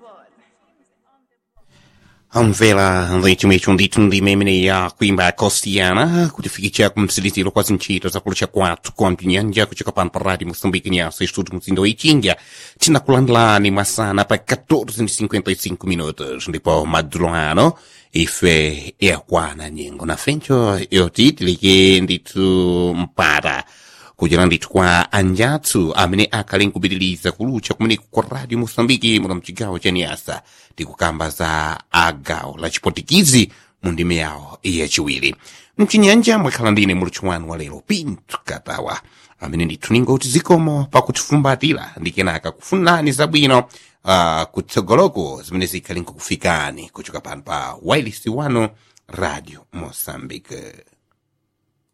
Mvela leite undito ndimemene ya kuimba kostiana kulifikicha kumsilitilo kwa zinchito za kulusha kwatu kompinyanja kuchoka pano pa rádio moçambique nyaso estudo mzindo ichinga tinakulandilani masana pa 14:55 minutos ndipo madzulo ano ife yakwana nyengo na fencho yotitilike nditu mpata kuchera ndithu kwa anjathu amene akhale nkupitiriza kulucha kumene ku radio moçambique muno mchigawo cha niasa tikukamba za agawo la chipotikizi mu ndime yawo yachiwiri mchinyanja mwakhala ndine mulutchi wanu wa lero pinto katawa amene ndithu ningoti zikomo pakutifumbatira ndi kenaka kufunani zabwino uh, kutsogoloko zimene zikhale nkukufikani kuchoka pano pa wailisi wano radio moçambique